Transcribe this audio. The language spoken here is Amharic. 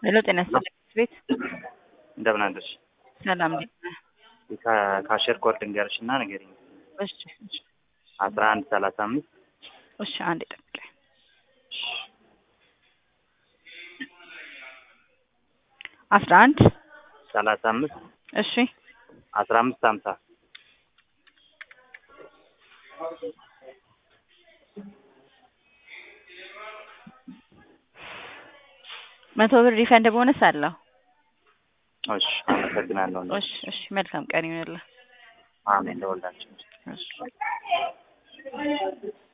ሄሎ ጤና ይስጥልኝ ቤት እንደምን አለሽ? ሰላም እንዴት ነህ? ከካሸር ኮድ ልንገርሽ እና ንገሪኝ። እሺ እሺ አስራ አንድ ሰላሳ አምስት እሺ አንዴ ጠብቀኝ። አስራ አንድ ሰላሳ አምስት እሺ አስራ አምስት ሀምሳ መቶ ብር ሪፈንድ ቦነስ አለው። እሺ አመሰግናለሁ። እሺ እሺ መልካም ቀን ይሁንልህ። አሜን ለወላችን እሺ